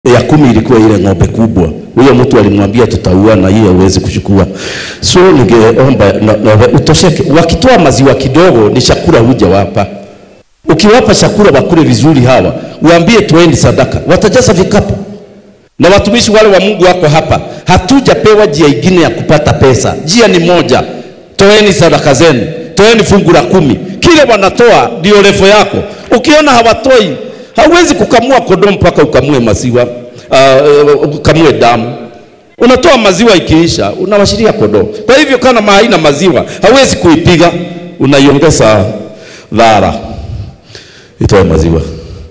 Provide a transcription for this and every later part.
ya kumi ilikuwa ile ng'ombe kubwa. Huyo mtu alimwambia tutaua na hiyo huwezi kuchukua. So ningeomba na, na, utosheke. Wakitoa maziwa kidogo ni chakula huja wapa. Ukiwapa chakula wakule vizuri hawa, uambie toeni sadaka, watajaza vikapu. Na watumishi wale wa Mungu wako hapa, hatujapewa njia ingine ya kupata pesa. Njia ni moja, toeni sadaka zenu, toeni fungu la kumi. Kile wanatoa ndio refu yako. Ukiona hawatoi, hauwezi kukamua kondoo mpaka ukamue maziwa, uh, ukamue damu. Unatoa maziwa ikiisha, unawashiria kondoo. Kwa hivyo kama haina maziwa, hauwezi kuipiga, unaiongeza dhara itoe maziwa.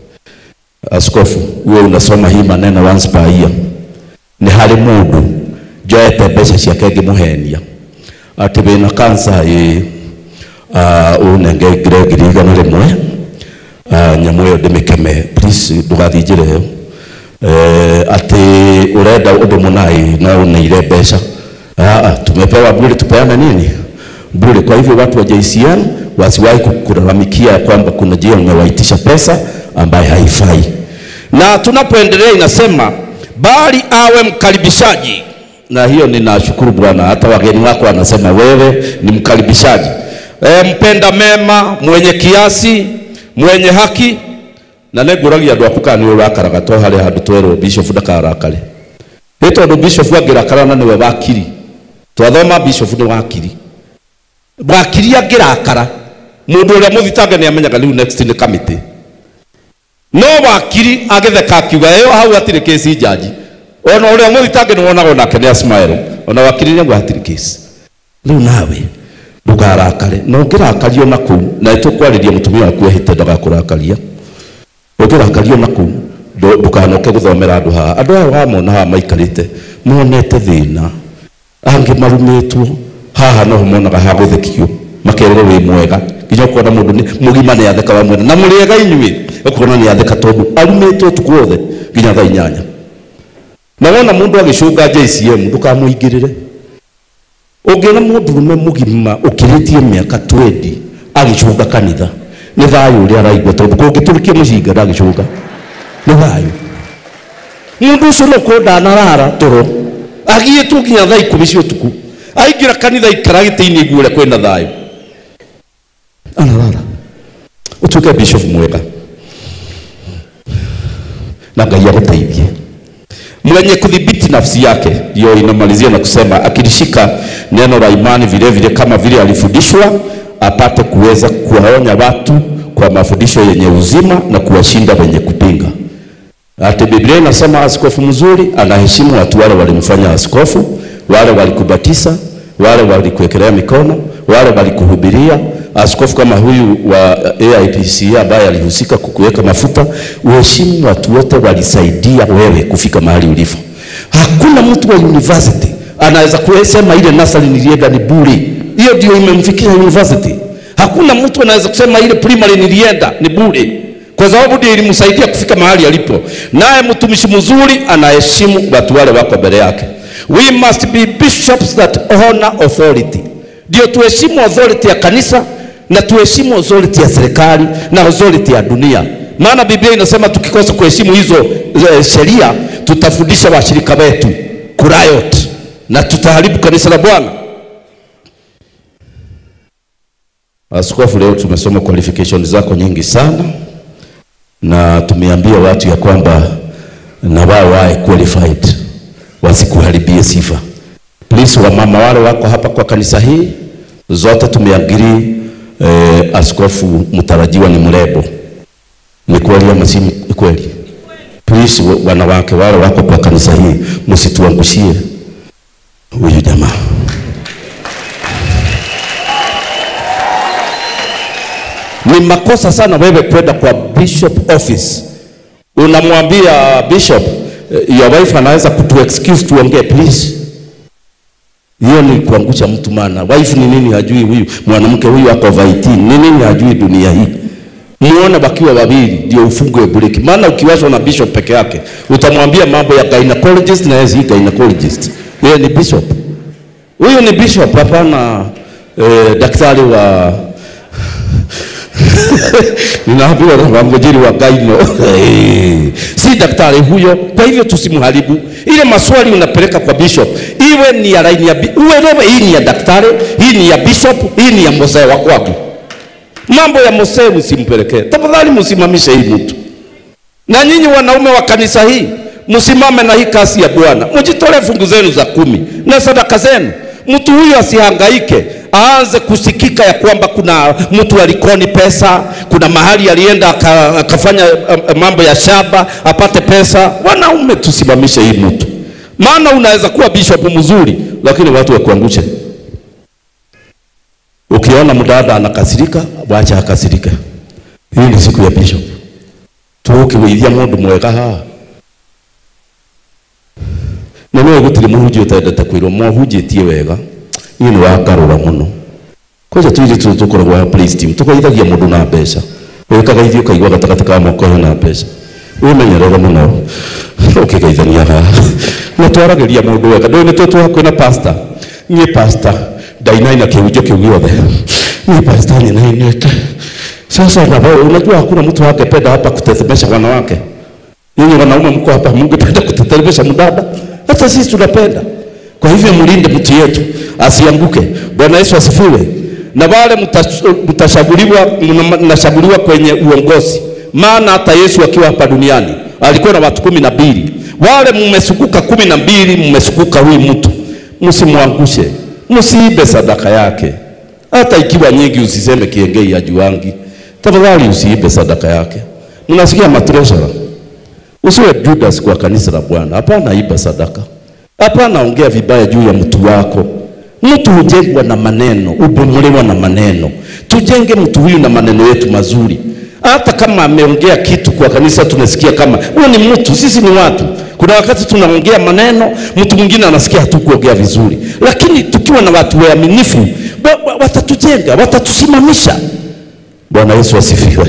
Askofu, wewe unasoma hii maneno once per year. Ni hari mundu njoete mbeca ciake ngimuhenia ati wina kansa ĩ uh, unengengire ngiri igana rĩmwe uh, nyamũ ĩyo ndĩmĩkeme please ndũgathingĩre ĩyo uh, ati urenda ũndũ mũnai na uneire mbeca uh, tumepewa bure tupeane nini bure kwa hivyo watu wa JCN wasiwahi kulalamikia kwamba kuna njia umewaitisha pesa ambaye haifai na tunapoendelea inasema bali awe mkaribishaji na hiyo ninashukuru Bwana, hata wageni wako wanasema wewe ni mkaribishaji e, mpenda mema, mwenye kiasi, mwenye haki na neguragia andu aku kana ni urakaraga to hari handu twerwo bishop ndakarakare ni tondu bishop angirakara na niwe wakiri twathoma bishop ni wakiri wakiri angirakara mundu uria muthitange ni amenyaga riu next ni committee no wakiri agitheka akiuga iyo hau hatirĩ kesi jaji ona ũrĩa mũthitange nĩ wonaga onake nĩ asmile ona wakiri nĩguo hatirĩ kesi rĩu nawe ndũkarakare na ũngĩrakario na kũu na nĩtũkwarĩria mũtumia waku ehĩte ndagakũrakaria ũngĩrakario na kũu ndũkanoke gũthomera andũ haha andũ aya wamona haha maikarĩte monete thĩna angĩ marumĩtwo haha noho monaga ha gũthekio makerwo wĩ mwega nginya ũkona mũndũ nĩ mũgima nĩ atheka wa mwena na mũrĩega inyuĩ ũkona nĩ atheka tondũ arumĩtwo ũtukũ wothe nginya thaa inyanya na wona mũndũ agĩcũnga JCM ndũkamũingĩrĩre ũngĩona mũndũrũme mũgima ũkĩrĩtie mĩaka 20 agĩcũnga kanitha nĩ thayũ ũrĩa araigua tondũ kũngĩtũrĩkia mũcinga ndagĩcũnga nĩ thayũ mũndũ ũcio no kũ ndanarara toro agiĩtwo nginya thaa ikũmi cia ũtukũ aingĩra kanitha ikara gĩtĩ-inĩ iguo ũrĩa kwĩna thayũ anarara utuke bishop mwega na Ngai agũteithie mwenye kudhibiti nafsi yake, ndio inamalizia na kusema akilishika neno la imani vile vile kama vile alifundishwa, apate kuweza kuwaonya watu kwa mafundisho yenye uzima na kuwashinda wenye kupinga. Ati Biblia inasema askofu mzuri anaheshimu watu wale walimfanya askofu, wale walikubatiza, wale walikuwekelea mikono, wale walikuhubiria. Askofu kama huyu wa AIPC ambaye alihusika kukuweka mafuta, uheshimu watu wote walisaidia wewe kufika mahali ulipo. Hakuna mtu wa university anaweza kusema ile nasari nilienda ni bure, hiyo ndio imemfikia university. Hakuna mtu anaweza kusema ile primary nilienda ni bure, kwa sababu ndio ilimsaidia kufika mahali alipo. Naye mtumishi mzuri anaheshimu watu wale wako mbele yake. We must be bishops that honor authority, ndio tuheshimu authority ya kanisa na tuheshimu authority ya serikali na authority ya dunia. Maana Biblia inasema tukikosa kuheshimu hizo e, sheria tutafundisha washirika wetu kuriot na tutaharibu kanisa la Bwana. Askofu, leo tumesoma qualification zako nyingi sana na tumeambia watu ya kwamba na wao wae qualified wasikuharibie sifa. Please, wamama wale wako hapa kwa kanisa hii zote tumeagiri eh, askofu mtarajiwa ni mrebo. Ni kweli ama si kweli? Please, wanawake wale wako kwa kanisa hii msituangushie huyu jamaa. Ni makosa sana wewe kwenda kwa bishop office unamwambia bishop, your wife anaweza kutu excuse tuongee please hiyo ni kuangusha mtu, maana wife ni nini hajui huyu mwanamke huyu ako vaitini ni nini hajui dunia hii. Muone wakiwa wawili ndio ufungwe breki, maana ukiwashwa na bishop peke yake utamwambia mambo ya gynecologist na yeye si gynecologist, yeye ni bishop. Huyu ni bishop, hapana eh, daktari wa ninaambiwa na wangojeri wa Gaino si daktari huyo. Kwa hivyo tusimharibu. Ile maswali unapeleka kwa bishop, iwe ni ya laini ya bi- uelewe, hii ni ya daktari, hii ni ya bishop, hii ni ya mzee wa kwangu. Mambo ya mzee msimpelekee tafadhali, msimamishe hii mtu. Na nyinyi wanaume wa kanisa hii msimame na hii kasi ya Bwana, mjitolee fungu zenu za kumi na sadaka zenu. Mtu huyu asihangaike aanze kusikika ya kwamba kuna mtu alikoni pesa, kuna mahali alienda aka- akafanya um, mambo ya shamba apate pesa. Wanaume tusimamishe hii mtu, maana unaweza kuwa bishop mzuri, lakini watu wakuangushe. Ukiona mdada anakasirika, wacha akasirika. Hii ni siku ya bishop tukiwithia mundu mwega haha na no gutire muhunjia utendete kwirwo mohunjitie wega niĩ nĩ wakarũra mũno kwanja tuiri tũ tũkoragwo ha praise team tũgeithagia mũndũ na mbeca wĩkaga ithiĩ ũkaigua gatagatĩ ka moko hena mbeca wĩmenyerere mũno ũkĩgeithania haha na twaragĩria mũndũ wega ndũĩ nĩ twĩ twahakuĩ na pastor niĩ pastor ndainaina kĩhunjio kĩu gĩothe niĩ pastor ninainĩte sasa na wewe unajua hakuna mtu angependa hapa kutetemesha wanawake. Nyinyi wanaume mko hapa, mungependa kutetemesha mdada? Hata sisi tunapenda. Kwa hivyo mlinde mtu yetu asianguke. Bwana Yesu asifiwe. Na wale mtash- mtashaguliwa, mna- mnashaguliwa kwenye uongozi, maana hata Yesu akiwa hapa duniani alikuwa na watu kumi na mbili. Wale mmesukuka kumi na mbili, mmesukuka huyu mtu, msimwangushe, msiibe sadaka yake hata ikiwa nyingi usiseme kiengei ya juangi. Tafadhali usiibe sadaka yake. Mnasikia matresha? Usiwe Judas kwa kanisa la Bwana. Hapana, iba sadaka. Hapana, ongea vibaya juu ya mtu wako. Mtu hujengwa na maneno, ubomolewa na maneno. Tujenge mtu huyu na maneno yetu mazuri. Hata kama ameongea kitu kwa kanisa, tunasikia kama huyo ni mtu, sisi ni watu. Kuna wakati tunaongea maneno, mtu mwingine anasikia hatukuongea vizuri, lakini tukiwa na watu waaminifu, wa- wa- watatujenga, watatusimamisha. Bwana Yesu asifiwe.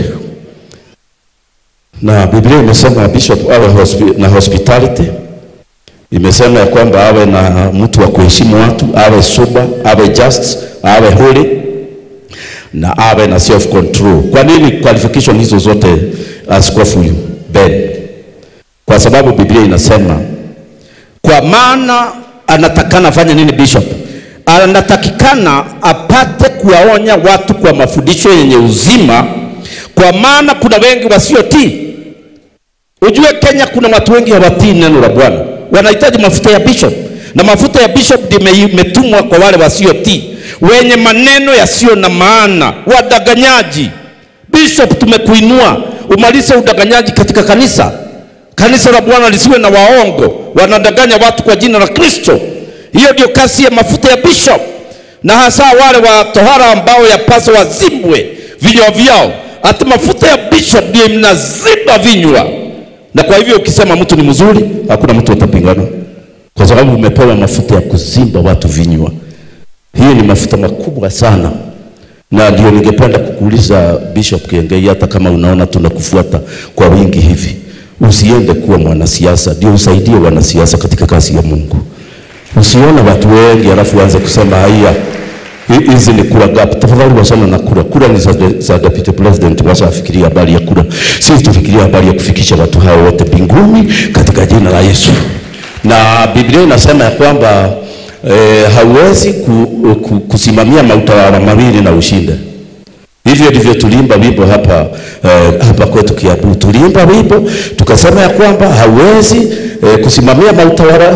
Na Biblia imesema bishop awe hospi, na hospitality imesema ya kwamba awe na mtu wa kuheshimu watu, awe sober, awe just, awe holy na awe na self control. Kwa nini qualification hizo zote askofu huyu Ben? Kwa sababu Biblia inasema kwa maana anatakana afanye nini bishop? Anatakikana apate kuwaonya watu kwa mafundisho yenye uzima, kwa maana kuna wengi wasiotii. Ujue Kenya kuna watu wengi hawatii neno la Bwana, wanahitaji mafuta ya bishop, na mafuta ya bishop ndio ime- imetumwa kwa wale wasiotii, wenye maneno yasiyo na maana, wadanganyaji. Bishop, tumekuinua umalize udanganyaji katika kanisa. Kanisa la Bwana lisiwe na waongo, wanadanganya watu kwa jina la Kristo. Hiyo ndio kazi ya mafuta ya bishop, na hasa wale wa tohara ambao yapaswa wazibwe vinywa vyao. Hata mafuta ya bishop ndio mnaziba vinywa, na kwa hivyo ukisema mtu ni mzuri, hakuna mtu atapingana, kwa sababu umepewa mafuta ya kuzimba watu vinywa. Hii ni mafuta makubwa sana, na ndio ningependa kukuuliza Bishop Kiengei, hata kama unaona tunakufuata kwa wingi hivi, usiende kuwa mwanasiasa, ndio usaidie wanasiasa katika kazi ya Mungu. Usione watu wengi alafu uanze kusema haya hi- hizi ni kura gap. Tafadhali wachana na kura. Kura ni za, za deputy president, wacha afikirie habari ya kura. Sisi tufikirie habari ya kufikisha watu hao wote mbinguni katika jina la Yesu. Na Biblia inasema ya kwamba eh, hauwezi ku, ku, kusimamia mautawala mawili na ushinde. Hivyo ndivyo tuliimba wimbo hapa eh, hapa kwetu Kiambu. Tuliimba wimbo tukasema ya kwamba hauwezi eh, kusimamia mautawala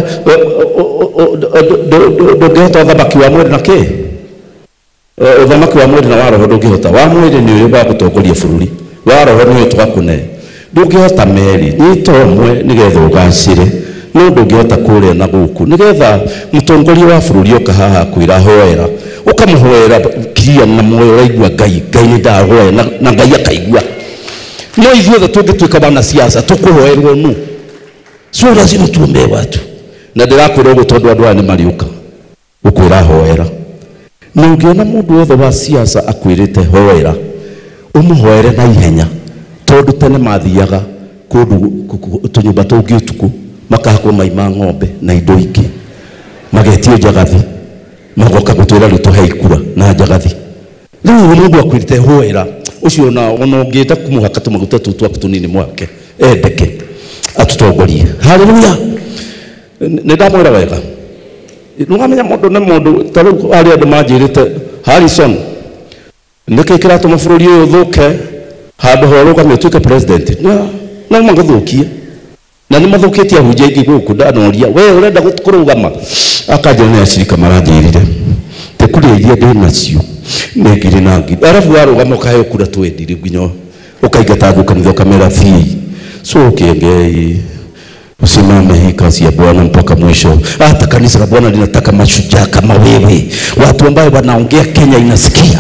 ndũngĩhota ũthamaki wa mwĩrĩ na kĩ Eh, ũthamaki wa mwĩrĩ na wa roho ndũngĩhota wa mwĩrĩ nĩ ũyũ wa gũtongoria bũrũri wa roho nĩ ũyũ twakũne ndũngĩhota merĩ nyita ũmwe nĩgetha ũgacĩre no ndũngĩhota kũrĩa na gũkũ nĩgetha mũtongoria wa bũrũri oka haha kwĩra hoera ũkamũhoera kiria na moyo ũraigua ngai ngai nĩ ndahoya na, na ngai akaigua no ithuothe tũngĩtuĩka wanasiasa tũkũhoerwo nu sio lazima tuombee watu na ndĩrakwĩra ũguo tondũ andũ aya nĩ mariũka gũkwĩra hoera na ũngĩona mũndũ wothe wa siasa akwĩrĩte hoera ũmũhoere na ihenya tondũ tene mathiaga kũndũ kũ- kũ- tũnyũmba tũngĩ ũtukũ makahakwo mai ma ng'ombe na indo ingĩ magetio njagathi magoka gũtwĩra rĩu tũhe ikura na njagathi rĩu mũndũ akwĩrĩte hoera ucio na ona ungienda kumuhaka tumaguta tu twaku tunini mwake endeke atutongorie haleluya nä ndamwä wega nä wamenya må ndå nä må ndå ta rä u arä andå manjä rä te harrison nä kä kä ratå ma bå rå ri å yå thå ke handå horå gamä tuä ke president no magathå kie na nä mathå kä tie ahunjia ingä gå kå ndanoria we å renda kå rå gama akanjä nä acirika maranjä rire tä kurä iria ndä nacio nä ngiri na ngiri arabu warå gama å kahe å kura twendi rä nginya å kaingata thå kanitha å kamera bii so kengei usimame hii kazi ya Bwana mpaka mwisho. Hata kanisa la Bwana linataka mashujaa kama wewe, watu ambao wanaongea Kenya inasikia.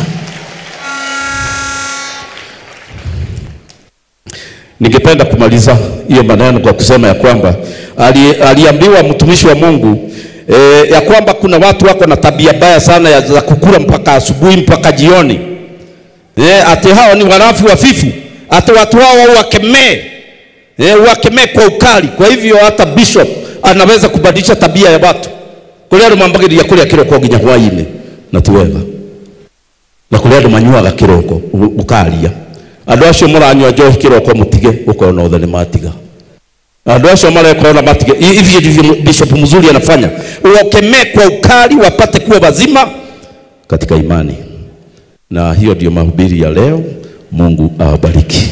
Ningependa kumaliza hiyo maneno kwa kusema ya kwamba ali, aliambiwa mtumishi wa Mungu e, ya kwamba kuna watu wako na tabia mbaya sana ya za kukula mpaka asubuhi mpaka jioni. E, ati hao ni warafi wafifu, ati watu hao wakemee Eh, wakemee kwa ukali. Kwa hivyo hata bishop anaweza kubadilisha tabia ya watu kuria andu mambagiriria kuria kiroko nginya hwaini na ti wega na kuria andu manyuaga kiroko ukaria andu acio muranyua njohi kiroko mutige ukona othe ni matiga andu acio mareka ona matige hivi ndivyo bishop mzuri anafanya wakemee kwa ukali wapate kuwa wazima katika imani na hiyo ndio mahubiri ya leo Mungu awabariki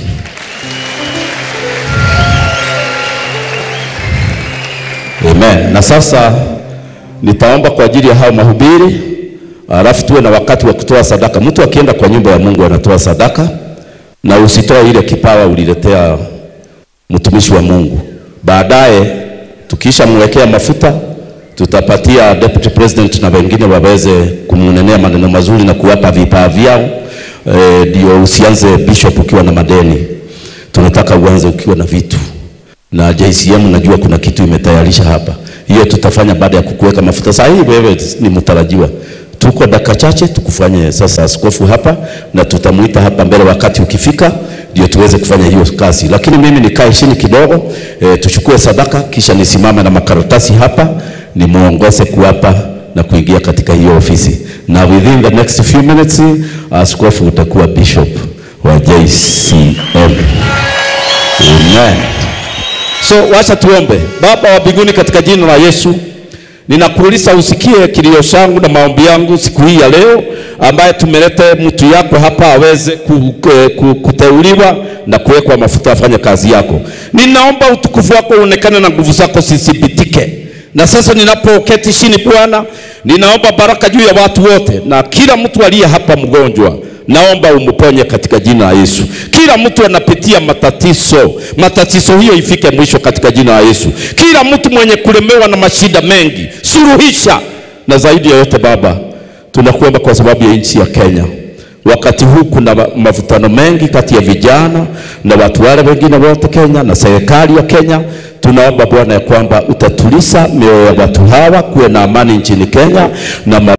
Amen. Na sasa nitaomba kwa ajili ya hao mahubiri, alafu tuwe na wakati wa kutoa sadaka. Mtu akienda kwa nyumba ya Mungu anatoa sadaka, na usitoe ile kipawa uliletea mtumishi wa Mungu. Baadaye tukisha mwekea mafuta, tutapatia deputy president na wengine waweze kumnenea maneno mazuri na kuwapa vipaa vyao, ndio e, usianze bishop ukiwa na madeni. Tunataka uanze ukiwa na vitu na JCM najua kuna kitu imetayarisha hapa. Hiyo tutafanya baada ya kukuweka mafuta. Saa hii wewe ni mtarajiwa, tuko dakika chache tukufanye sasa askofu hapa, na tutamuita hapa mbele wakati ukifika, ndio tuweze kufanya hiyo kazi. Lakini mimi nikae chini kidogo, e, tuchukue sadaka, kisha nisimame na makaratasi hapa, nimuongoze kuapa na kuingia katika hiyo ofisi, na within the next few minutes askofu utakuwa bishop wa JCM. Amen. So wacha tuombe. Baba wa mbinguni, katika jina la Yesu ninakuuliza usikie kilio changu na maombi yangu siku hii ya leo, ambaye tumelete mtu yako hapa aweze ku, ku, kuteuliwa na kuwekwa mafuta afanye kazi yako. Ninaomba utukufu wako uonekane na nguvu zako zithibitike. Na sasa ninapoketi chini Bwana, ninaomba baraka juu ya watu wote na kila mtu aliye hapa mgonjwa naomba umponye katika jina la Yesu. Kila mtu anapitia matatizo, matatizo hiyo ifike mwisho katika jina la Yesu. Kila mtu mwenye kulemewa na mashida mengi, suluhisha. Na zaidi ya yote Baba, tunakuomba kwa sababu ya nchi ya Kenya. Wakati huu kuna mavutano mengi kati ya vijana na watu wale wengine wote Kenya na serikali ya Kenya. Tunaomba Bwana ya kwamba utatuliza mioyo ya watu hawa, kuwe na amani nchini Kenya na